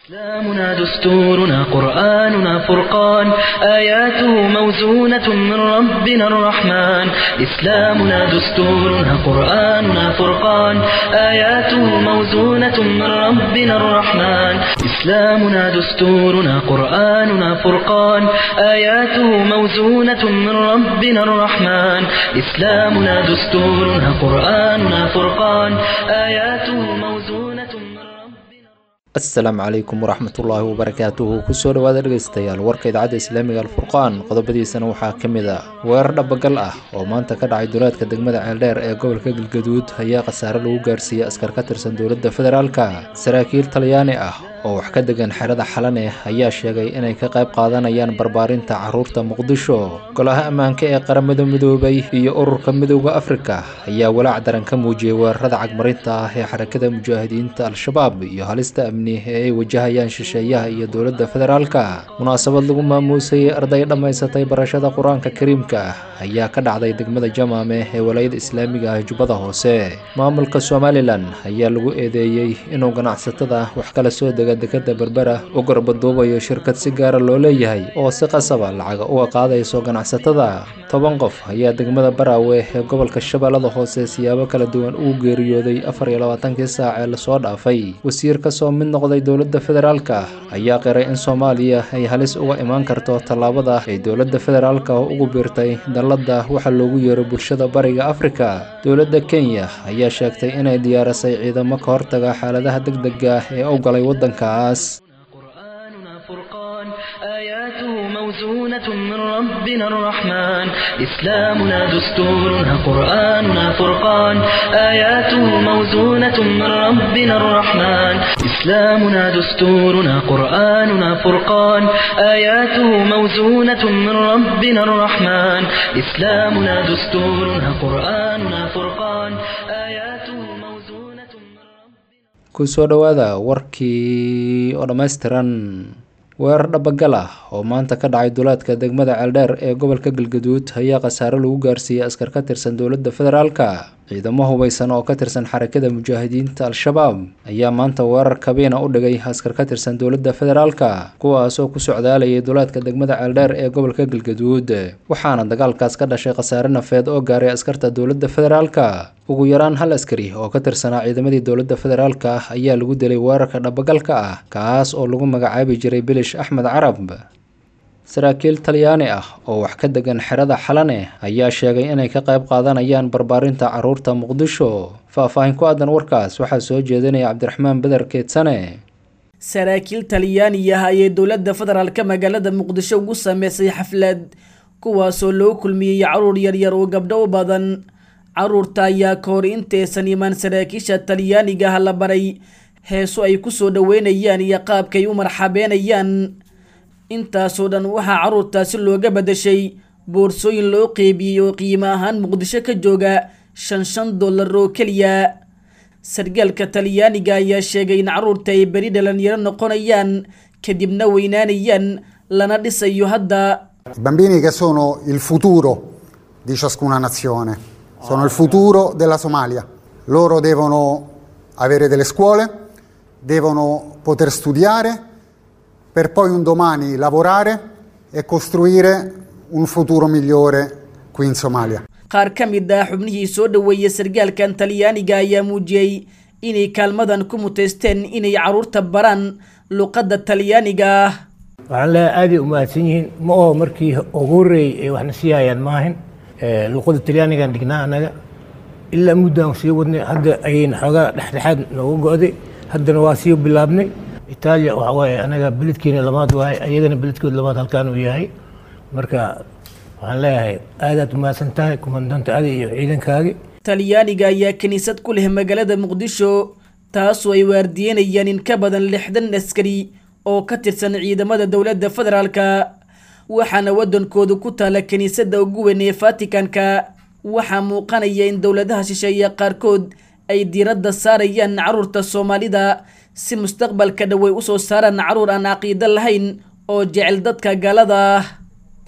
إسلامنا دستورنا قرآننا فرقان آياته موزونة من ربنا الرحمن إسلامنا دستورنا قرآننا فرقان آياته موزونة من ربنا الرحمن إسلامنا دستورنا قرآننا فرقان آياته موزونة من ربنا الرحمن إسلامنا دستورنا قرآننا فرقان آياته موزونة من ربنا asalaamu calaykum waraxmatullaahi wabarakaatuhu kusoo dhawaada dhegaystayaal warka idaacadda islaamiga alfurqaan qodobadiisana waxaa ka mid ah weerar dhabagal ah oo maanta ka dhacay duleedka degmada ceeldheer ee gobolka galgaduud ayaa khasaare lagu gaarsiiyey askar ka tirsan dowladda federaalka saraakiil talyaani ah oo wax ka degan xerada xalane ayaa sheegay inay ka qayb qaadanayaan barbaarinta caruurta muqdisho golaha ammaanka ee qaramada midoobay iyo ururka midooda afrika ayaa walaac daran ka muujiyey weerarada cagmarinta ah ee xarakada mujaahidiinta al-shabaab iyo halista amni ee ay wajahayaan shisheeyaha iyo dowladda federaalka munaasabad lagu maamuusayay arday dhammaysatay barashada qur-aanka kariimka ah ayaa ka dhacday degmada jamaame ee walaayada islaamiga ah jubbada hoose maamulka somalilan ayaa lagu eedeeyey inuu ganacsatada wax kala soo dega dekada berbera u garbaduubayo shirkad si gaara loo leeyahay oo si qasaba lacaga uga qaadayso ganacsatada toban qof ayaa degmada baraawe ee gobolka shabeellada hoose siyaabo kala duwan ugu geeriyooday afar iyo labaatankii saac ee lasoo dhaafay wasiir kasoo mid noqday dowladda federaalka ayaa qiray in soomaaliya ay halis uga imaan karto tallaabada ay dowladda federaalka ugu biirtay dalladda waxa loogu yeero bulshada bariga afrika dowladda kenya ayaa sheegtay inay diyaarisay ciidamo ka hortaga xaaladaha degdega ee u galay waddankaas قرآننا فرقان آياته موزونة من ربنا الرحمن إسلامنا دستورنا قرآننا فرقان آياته موزونة من ربنا الرحمن إسلامنا دستورنا قرآننا فرقان آياته موزونة من ربنا الرحمن إسلامنا دستورنا قرآننا فرقان آياته موزونة من ربنا kusoo dhowaada warkii oo dhammaystiran weerar dhabagal ah oo maanta ka dhacay duleedka degmada ceeldheer ee gobolka galgaduud ayaa khasaare lagu gaarsiiyey askar ka tirsan dowladda federaalka ciidamo hubaysan oo ka tirsan xarakada mujaahidiinta al-shabaab ayaa maanta weerar kabiina u dhigay askar ka tirsan dowladda federaalka kuwaasoo ku socdaalayay duleedka degmada ceeldheer ee gobolka galgaduud waxaana dagaalkaas ka dhashay khasaare nafeed oo gaaray askarta dowladda federaalka ugu yaraan hal askari oo ka tirsanaa ciidamadii dowladda federaalka ah ayaa lagu dilay weerarka dhabagalka ah kaas oo lagu magacaabi jiray bilish axmed carab saraakiil talyaani ah oo wax ka degan xerada xalane ayaa sheegay inay ka qayb qaadanayaan barbaarinta caruurta muqdisho faah-faahin ku aadan warkaas waxaa soo jeedinaya cabdiraxmaan beder keedsane saraakiil talyaani ah ayay dowladda federaalka magaalada muqdisho ugu sameysay xaflad kuwaasoo loo kulmiyey caruur yaryar oo gabdho u badan caruurta ayaa ka hor intaysan imaan saraakiisha talyaaniga ah la baray heeso ay kusoo dhaweynayaan iyo qaabkay u marxabeenayaan intaasoo dhan waxaa caruurtaasi looga badashay boorsooyin loo qeybiyey oo qiimo ahaan muqdisho ka jooga shan shan dollar oo keliya sargaalka talyaaniga ayaa sheegay in caruurta ay beri dhalinyaro noqonayaan kadibna weynaanayaan lana dhisayo hadda I bambini che sono il futuro di ciascuna nazione, sono il futuro della Somalia. Loro devono avere delle scuole, devono poter studiare per poi un domani lavorare e costruire un futuro migliore qui in Somalia. qaar ka mid ah xubnihii soo dhoweeyey sargaalkan talyaaniga ayaa muujiyey inay kaalmadan ku muteysteen inay caruurta baraan luqadda talyaaniga ah waxaan leeyahay aaday u mahadsan yihiin ma oo markii ugu horreeyey ay waxna sii hayaan maahan luqadda talyaanigan dhignaa annaga ilaa muddaan sii wadnay hadda ayayna xoogaa dhexdhexaad noogu go'day haddana waa sii bilaabnay itaaliya waxa waaye anaga beledkeena labaad waaye ayagana beledkooda labaad halkaan uu yahay marka waxaan leeyahay aadaad u mahadsan tahay kumandanta adi iyo ciidankaagi talyaaniga ayaa kiniisad ku leh magaalada muqdisho taasoo ay waardiyenayaan in ka badan lixdan askari oo ka tirsan ciidamada dowladda federaalka waxaana waddankoodu ku taala kiniisadda ugu weyn ee vatikanka waxaa muuqanaya in dowladaha shisheeye qaarkood ay diiradda saarayaan caruurta soomaalida si mustaqbalka dhowey usoo saaraan caruur aan caqiido lahayn oo jecel dadka gaalada ah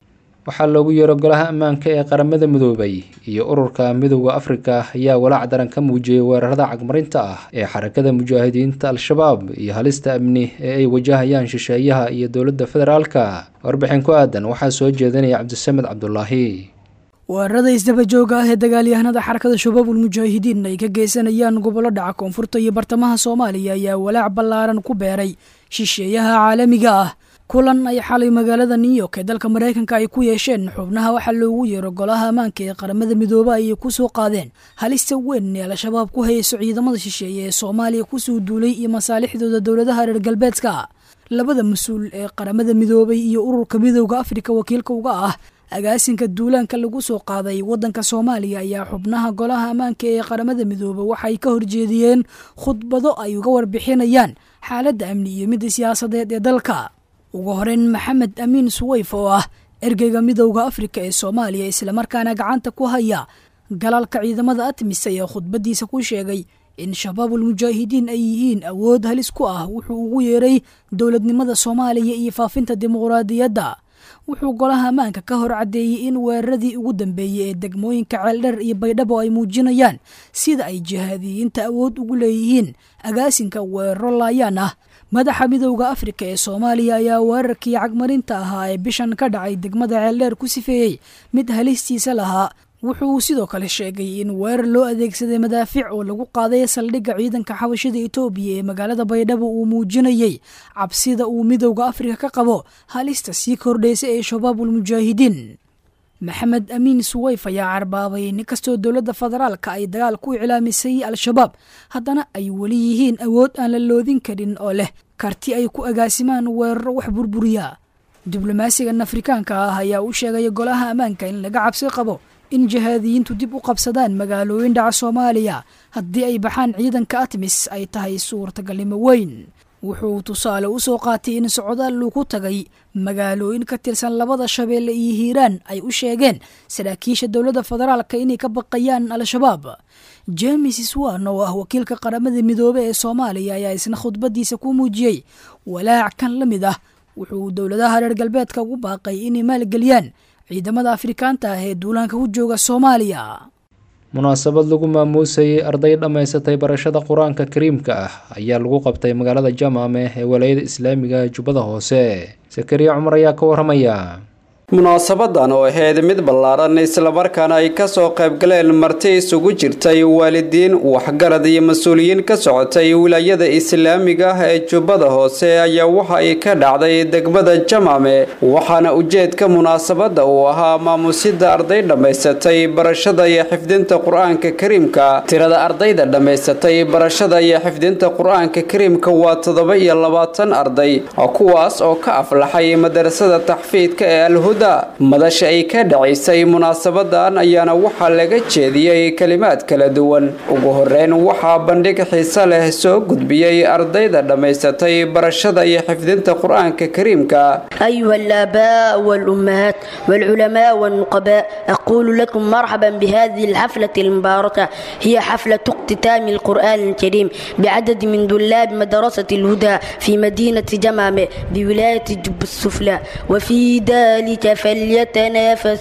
waxaa loogu yeero golaha ammaanka ee qaramada midoobay iyo ururka midowda afrika ayaa walaac daran ka muujiyey weerarada cagmarinta ah ee xarakada mujaahidiinta al-shabaab iyo halista amni ee ay wajahayaan shisheeyaha iyo dowladda federaalka warbixin ku aadan waxaa soo jeedinaya cabdisamed cabdulaahi weerarada isdabajooga ah ee dagaalyahanada xarakada shabaabul mujaahidiin ay ka geysanayaan gobollo dhaca koonfurta iyo bartamaha soomaaliya ayaa walaac ballaaran ku beeray shisheeyaha caalamiga ah kulan ay xalay magaalada new york ee dalka maraykanka ay ku yeesheen xubnaha waxaa loogu yeero golaha ammaanka ee qaramada midoobe ayay kusoo qaadeen halista weyn ee al-shabaab ku hayso ciidamada shisheeye ee soomaaliya kusoo duulay iyo masaalixdooda dowladaha reer galbeedka labada mas-uul ee qaramada midoobay iyo ururka midowda afrika wakiilka uga ah agaasinka duulaanka lagu soo qaaday waddanka soomaaliya ayaa xubnaha golaha ammaanka ee qaramada midoobe waxay ka horjeediyeen khudbado ay uga warbixinayaan xaaladda amni iyo midda siyaasadeed ee dalka ugu horeyn maxamed amiin suweyf oo ah ergeyga midowda afrika ee soomaaliya islamarkaana gacanta ku haya galaalka ciidamada atmis ayaa khudbadiisa ku sheegay in shabaabul mujaahidiin ay yihiin awood halis ku ah wuxuu ugu yeeray dowladnimada soomaaliya iyo faafinta dimuqraadiyadda wuxuu golaha ammaanka ka hor caddeeyey in weeraradii ugu dambeeyey ee degmooyinka ceeldheer iyo baydhabo ay muujinayaan sida ay jihaadiyiinta awood ugu leeyihiin agaasinka weeraro laayaan ah madaxa midowda afrika ee soomaaliya ayaa weerarkii cagmarinta ahaa ee bishan ka dhacay degmada ceeldheer ku sifeeyey mid halistiisa lahaa wuxuu sidoo kale sheegay in weerar loo adeegsaday madaafiic oo lagu qaaday saldhigga ciidanka xabashida etoobiya ee magaalada baydhabo uu muujinayey cabsida uu midowda afrika ka qabo halista sii kordhaysa ee shabaabul mujaahidiin maxamed amiin suweyf ayaa carbaabay in kastoo dowladda federaalka ay dagaal ku iclaamisay al-shabaab haddana ay weli yihiin awood aan la loodin karin oo leh karti ay ku agaasimaan weeraro wax burburiya diblomaasigan afrikaanka ah ayaa u sheegay golaha ammaanka in laga cabsi qabo in jihaadiyiintu dib u qabsadaan magaalooyin dhaca soomaaliya haddii ay baxaan ciidanka atmis ay tahay suurtagalnimo weyn wuxuu tusaale u soo qaatay in socdaal lagu tagay magaalooyin ka tirsan labada shabeelle iyo hiiraan ay u sheegeen saraakiisha dowladda federaalka inay ka baqayaan al-shabaab james swan oo ah wakiilka qaramada midoobe ee soomaaliya ayaa isna khudbadiisa ku muujiyey walaac kan la mid ah wuxuu dowladaha reer galbeedka ugu baaqay inay maalgeliyaan ciidamada afrikaanta ah ee duulaanka ku jooga soomaaliya munaasabad lagu maamuusayay arday dhammaysatay barashada qur-aanka kariimka ah ayaa lagu qabtay magaalada jamaame ee walaayada islaamiga jubbada hoose sakariya cumar ayaa ka waramaya munaasabadan oo ahayd mid ballaaran islamarkaana ay kasoo qaybgaleen marti isugu jirtay waalidiin waxgarad iyo mas-uuliyiin ka socotay wilaayada islaamiga ah ee jubbada hoose ayaa waxa ay ka dhacday degmada jamaame waxaana ujeedka munaasabada uu ahaa maamusida arday dhammaysatay barashada iyo xifdinta qur-aanka kariimka tirada ardayda dhammaysatay barashada iyo xifdinta qur-aanka kariimka waa toddoba iyo labaatan arday kuwaas oo ka aflaxay madarasada taxfiidka ee alhuda madasha ay ka dhacaysay munaasabadan ayaana waxaa laga jeediyey kalimaad kala duwan ugu horeyn waxaa bandhig xiise leh soo gudbiyey ardayda dhammaysatay barashada iyo xifdinta qur-aanka kariimka أيها الآباء والأمهات والعلماء والنقباء أقول لكم مرحبا بهذه الحفلة المباركة هي حفلة اختتام القرآن الكريم بعدد من طلاب مدرسة الهدى في مدينة جمامة بولاية جب السفلى وفي ذلك فليتنافس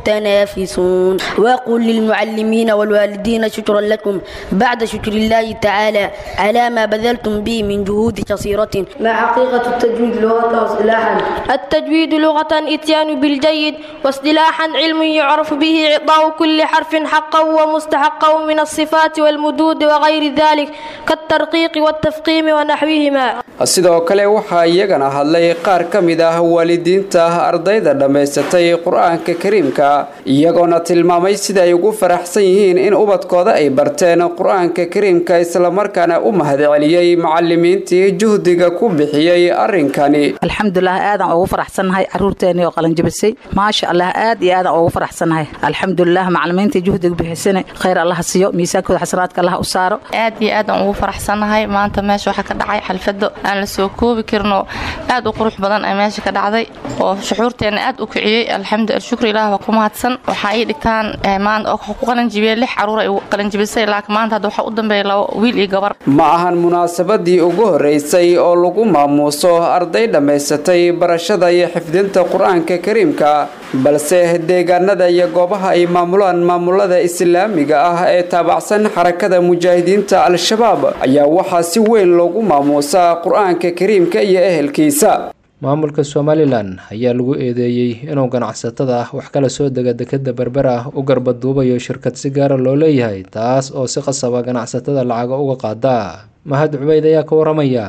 المتنافسون وأقول للمعلمين والوالدين شكرا لكم بعد شكر الله تعالى على ما بذلتم به من جهود قصيرة ما حقيقة التجويد لغة واصطلاحا التجويد لغة اتيان بالجيد واصطلاحا علم يعرف به إعطاء كل حرف حقا ومستحقا من الصفات والمدود وغير ذلك كالترقيق والتفقيم ونحوهما sidoo kale waxaa iyagana hadlay qaar ka mid ah waalidiinta ardayda dhammaysatay qur-aanka kariimka iyagoona tilmaamay sida ay ugu faraxsan yihiin in ubadkooda ay barteen qur-aanka kariimka islamarkaana u mahadceliyey macalimiintii juhdiga ku bixiyey arrinkani alxamdulilah aadaan ugu faraxsannahay caruurteennii oo qalanjabisay maasha allah aad iyo aadaan ugu faraxsannahay alxamdulilah macalimiintii juhdiga bixisana khayr allaha siiyo miisaankooda xasanaadka allaha u saaro aad iyo aadaan ugu faraxsannahay maanta meesha waxaa ka dhacay xalfado aan la soo koobi karno aad u qurux badan ee meesha ka dhacday oo shuxuurteenna aad u kiciyey alxamdu alshukr ilaah waa ku mahadsan waxaa ii dhigtaan maanta oo ku qalanjibiyey lix caruur ay qalanjibisay laakiin maanta hadda waxaa u dambeeya laba wiil iyo gabar ma ahan munaasabadii ugu horeysay oo lagu maamuuso arday dhammaysatay barashada iyo xifdinta qur-aanka kariimka balse deegaanada iyo goobaha ay maamulaan maamulada islaamiga ah ee taabacsan xarakada mujaahidiinta al-shabaab ayaa waxaa si weyn loogu maamuusaa qur-aanka kariimka iyo ehelkiisa maamulka somalilan ayaa lagu eedeeyey inuu ganacsatada wax kala soo dega dekeda berber ah u garbaduubayo shirkad si gaara loo leeyahay taas oo si qasaba ganacsatada lacaga uga qaada mahad cubeyd ayaa ka waramaya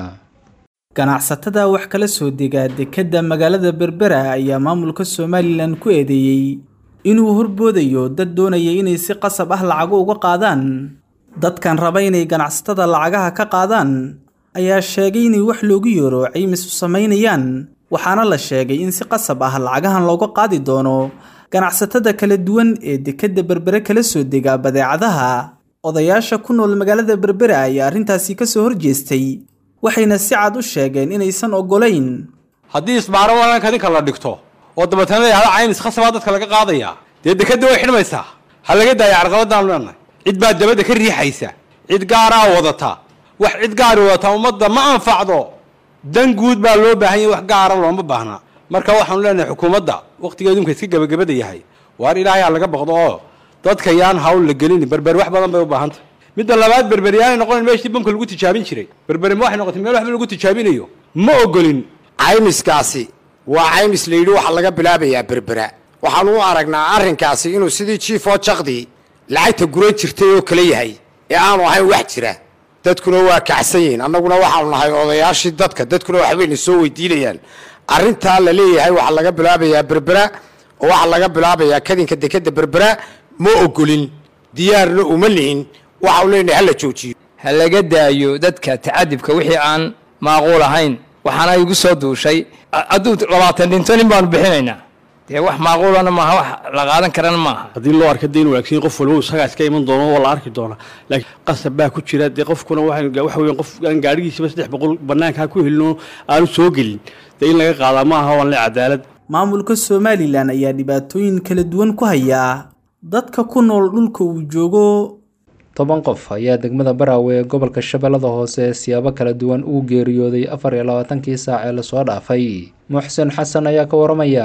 ganacsatada wax kala soo dega dekedda magaalada berbera ayaa maamulka somalilan ku eedeeyey inuu horboodayo dad doonaya inay si qasab ah lacago uga qaadaan dadkan raba inay ganacsatada lacagaha ka qaadaan ayaa sheegay inay wax loogu yeero caymis u samaynayaan waxaana la sheegay in si qasab ah lacagahan looga qaadi doono ganacsatada kala duwan ee dekedda berbere kala soo dega badeecadaha odayaasha ku nool magaalada berbera ayaa arrintaasi ka soo horjeestay waxayna si cad u sheegeen inaysan oggolayn haddii isbaaro walanka ninka la dhigto oo dabeetana yahda caymis khasabaa dadka laga qaadaya dee dekedda way xidhmaysaa ha laga daaya carqaladaan leenahay cid baa dabadda ka riixaysa cid gaaraa wadata wax cid gaari wadata ummadda ma anfacdo dan guud baa loo baahan yahay wax gaara looma baahna marka waxaanu leenahay xukuumadda wakhtigeedu imka iska gebagabada yahay waar ilaahay ha laga baqdo oo dadka yaan hawl la gelin berber wax badan bay u baahantay midda labaad berber yaanay noqonayn meeshii bamka lagu tijaabin jiray berberi ma waxay noqotay meel waxba lagu tijaabinayo ma ogolin caymiskaasi waa caymis la yidhi waxaa laga bilaabayaa berbera waxaanu u aragnaa arrinkaasi inuu sidii jiifoo jaqdii lacagta guran jirtay oo kale yahay ee aanu ahayn wax jira dadkuna waa kacsan yihiin annaguna waxaanu nahay odayaashii dadka dadkuna waxbayna soo weydiinayaan arrintaa la leeyahay waxaa laga bilaabayaa berbera oo waxaa laga bilaabayaa kadinka dekeda berbera ma ogolin diyaarna uma nihin waxaanu leenahay hala joojiyo ha laga daayo dadka tacadibka wixii aan maaquul ahayn waxaana igu soo duushay hadduu labaatan dhinto nin baanu bixinaynaa dee wax maaquulana maaha wax la qaadan karana maaha haddii loo arka dee in wanaagsan qof walba isagaa iska iman doono waa la arki doonaa laakiin qasab baa ku jira dee qofkuna waxa weeyaan qof aan gaadhigiisaba saddex boqol bannaankaa ku helino aanu soo gelin dee in laga qaadaa ma aha waan le cadaalad maamulka somalilan ayaa dhibaatooyin kala duwan ku hayaa dadka ku nool dhulka uu joogo toban qof ayaa degmada baraawe ee gobolka shabeellada hoose siyaabo kala duwan uu geeriyooday afar iyo labaatankii saac ee lasoo dhaafay muxsen xasan ayaa ka waramaya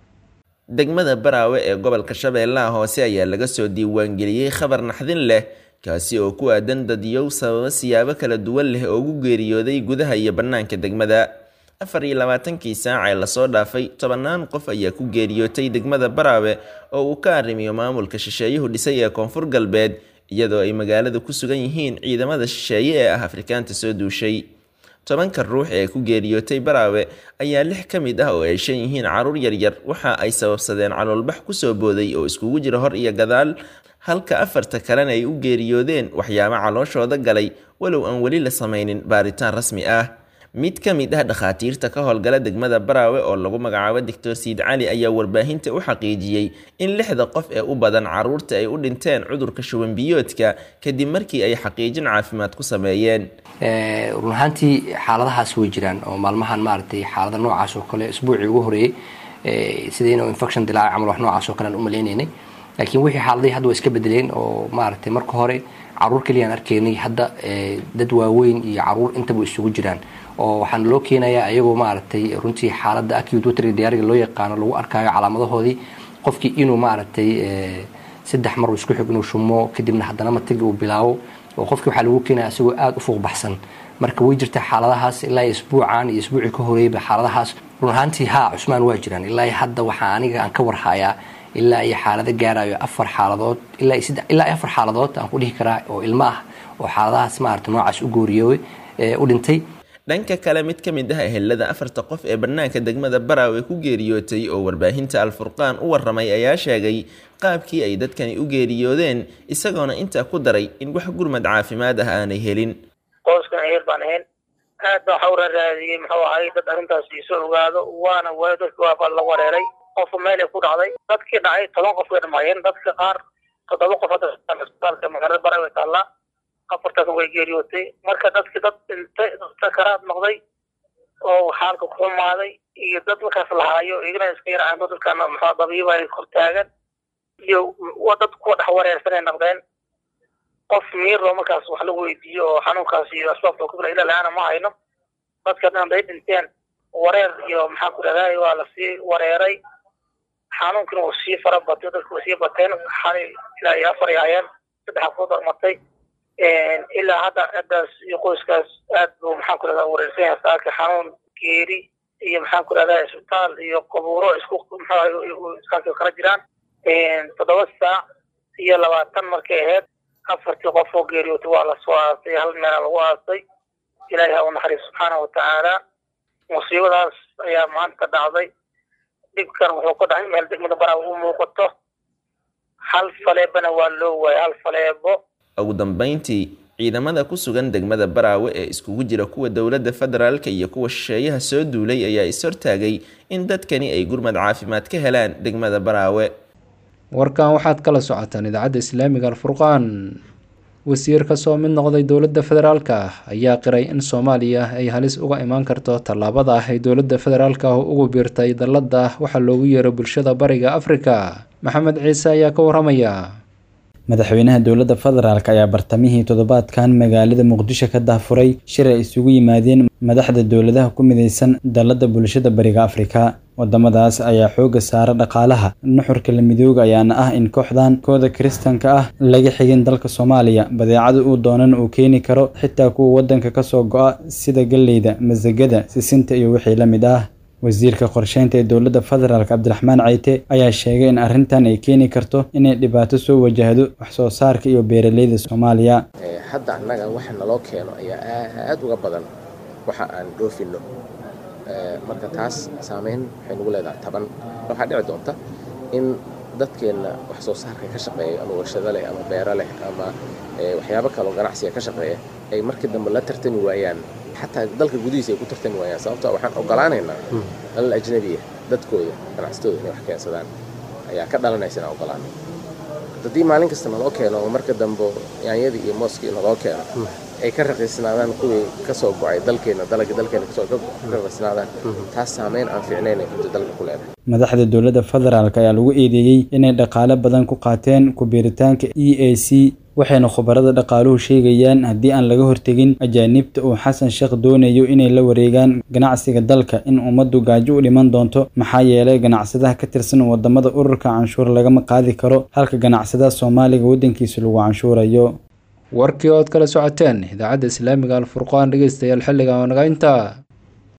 degmada baraawe ee gobolka shabeellaha hoose ayaa laga soo diiwaangeliyey khabar naxdin leh kaasi oo ku aadan dadiyow sababo siyaabo kala duwan leh oo ugu geeriyooday gudaha iyo bannaanka degmada afar iyo labaatankii saac ee lasoo dhaafay tobannaan qof ayaa ku geeriyootay degmada baraawe oo uu ka arrimiyo maamulka shisheeyuhu dhisay ee koonfur galbeed iyadoo ay magaalada ku sugan yihiin ciidamada shisheeye ee ah afrikaanta soo duushay tobanka ruux ee ku geeriyootay baraawe ayaa lix ka mid ah oo ay shan yihiin caruur yaryar waxa ay sababsadeen caloolbax kusoo booday oo iskugu jira hor iyo gadaal halka afarta kalena ay u geeriyoodeen waxyaabo calooshooda galay walow aan weli la samaynin baaritaan rasmi ah mid ka mid ah dhakhaatiirta ka howlgala degmada baraawe oo lagu magacaabo doctor siid cali ayaa warbaahinta u xaqiijiyey in lixda qof ee u badan caruurta ay u dhinteen cudurka shuban biyoodka kadib markii ay xaqiijin caafimaad ku sameeyeen run ahaantii xaaladahaas way jiraan oo maalmahan maaragtay xaalada noocaas oo kale isbuucii ugu horeeyey sida inuu infection dilaaca camal wax noocaas oo kale aan u maleynaynay laakiin wixii xaaladihii hadda waa iska bedeleen oo maaragtay marka hore caruur keliyaan arkaynay hadda dad waaweyn iyo caruur intaba isugu jiraan oo waxaana loo keenayaa ayagoo maaragtay runtii xaaladda acute watery diyaariga loo yaqaano lagu arkaayo calaamadahoodii qofkii inuu maaragtay saddex mar isku xig inuu shumo kadibna haddana matagi uu bilaabo oo qofkii waxaa lagu keenaya isagoo aada u fuuq baxsan marka way jirtaa xaaladahaas ilaa isbuucan iyo isbuucii ka horeeyba xaaladahaas run ahaantii haa cusmaan waa jiraan ilaa hadda waxaa aniga aan ka warhayaa ilaa iyo xaalado gaarayo afar xaaladood ilaa ilaa iyo afar xaaladood aan ku dhihi karaa oo ilmo ah oo xaaladahaas maaragtay noocaas u gooriyooy u dhintay dhanka kale mid ka mid ah ehelada afarta qof ee bannaanka degmada baraawe ku geeriyootay oo warbaahinta alfurqaan u waramay ayaa sheegay qaabkii ay dadkani u geeriyoodeen isagoona intaa ku daray in wax gurmad caafimaad ah aanay helin qoyskan eer baan ahayn aad baa waxaa u raaraadiyey muxuu ahay dad arrintaas iisoo ogaado waana waayo dadki waa la wareeray qofku meelay ku dhacday dadkii dhacay toban qof way dhamaayeen dadka qaar toddoba qof hadda isbitaalka magaalada baraawe taallaa afartaasna way geeriyootay marka dadkii dad dhintay sakaraad noqday oo xaalka ku xumaaday iyo dad markaas lahaayo igana iska yarcaanto dadkana maxaa dabiiba ay kor taagan iyo wa dad kuwa dhex wareersanay noqdeen qof miiroo markaas wax lagu weydiiyo oo xanuunkaas iyo asbaabta ku fila ilaa la-aana ma hayno dadka dhan bay dhinteen wareer iyo maxaa ku dhahday waa lasii wareeray xanuunkina uu sii fara batay dadku way sii bateen xalay ilaa iyo afar yaayeen saddex ku darmatay ilaa hadda ciddaas iyo qoyskaas aad buu maxaan ku dhahdaa wareersan yahay saaka xanuun geeri iyo maxaan ku dhahdaa isbitaal iyo qabuuro isku maxaa kala jiraan toddoba saac iyo labaatan markay ahayd afartii qof oo geeriyootay waa lasoo aasay hal meela lagu aasay ilaahi ha u naxariis subxaana watacaala musiibadaas ayaa maanta dhacday dhibkan wuxuu ka dhacay meel degmada baraa u muuqato hal faleebana waa loo waayay hal faleebo ugu dambeyntii ciidamada ku sugan degmada baraawe ee iskugu jira kuwa dowladda federaalka iyo kuwa shisheeyaha soo duulay ayaa is-hortaagay in dadkani ay gurmad caafimaad ka helaan degmada baraawe warkan waxaad kala socotaan idaacadda islaamiga alfurqaan wasiir ka soo mid noqday dowladda federaalka ah ayaa qiray in soomaaliya ay halis uga imaan karto tallaabada ah ay dowladda federaalka ah ugu biirtay dalladda waxaa loogu yeero bulshada bariga afrika maxamed ciise ayaa ka waramaya madaxweynaha dowladda federaalk ayaa bartamihii toddobaadkan magaalada muqdisho ka dahfuray shir ay isugu yimaadeen madaxda dowladaha ku midaysan dalladda bulshada bariga afrika wadamadaas ayaa xooga saara dhaqaalaha nuxurka la midooga ayaana ah in kooxdan kooda kiristanka ah laga xigin dalka soomaaliya badeecada uu doonan uu keeni karo xitaa kuwa wadanka kasoo go-a sida galleyda masagada sisinta iyo wixii la mid ah wasiirka qorsheynta ee dowladda federaalk cabdiraxmaan cayte ayaa sheegay in arrintan ay keeni karto inay dhibaato soo wajahdo wax soo saarka iyo beeraleyda soomaaliya hadda annaga waxa naloo keeno ayaa aad uga badan waxa aan dhoofino marka taas saameyn waxay nagu leedahay taban waxaa dhici doonta in dadkeenna wax soo saarka ka shaqeeya ama warshado leh ama beero leh ama waxyaabo kaloo ganacsiga ka shaqeeya ay markii dambe la tartami waayaan xataa dalka gudihiisa ay ku tartami waayaan sababtoo waxaan ogolaanaynaa dalal ajnabiya dadkooda ganacsatooda inay wax keensadaan ayaa ka dhalanaysa inaan ogolaano haddii maalin kasta naloo keeno oo marka dambe yaanyadii iyo mooskii naloo keeno ay ka raqiisnaadaan kuwii kasoo go-ay dalkeena dalagii dalkeena kasoo ka raqiisnaadaan taas saameyn aan fiicnayn ay runta dalka ku leedahay madaxda dowladda federaalk ayaa lagu eedeeyey inay dhaqaale badan ku qaateen ku biiritaanka e a c waxayna khubarada dhaqaaluhu sheegayaan haddii aan laga hortegin ajaanibta uu xasan sheekh doonayo inay la wareegaan ganacsiga dalka in ummaddu gaajo u dhiman doonto maxaa yeelay ganacsadaha ka tirsan wadamada ururka canshuur lagama qaadi karo halka ganacsadaha soomaaliga waddankiisa lagu canshuurayo warkii ood kala socoteen idaacadda islaamiga alfurqaan dhegeystayaal xilligan waa naga intaa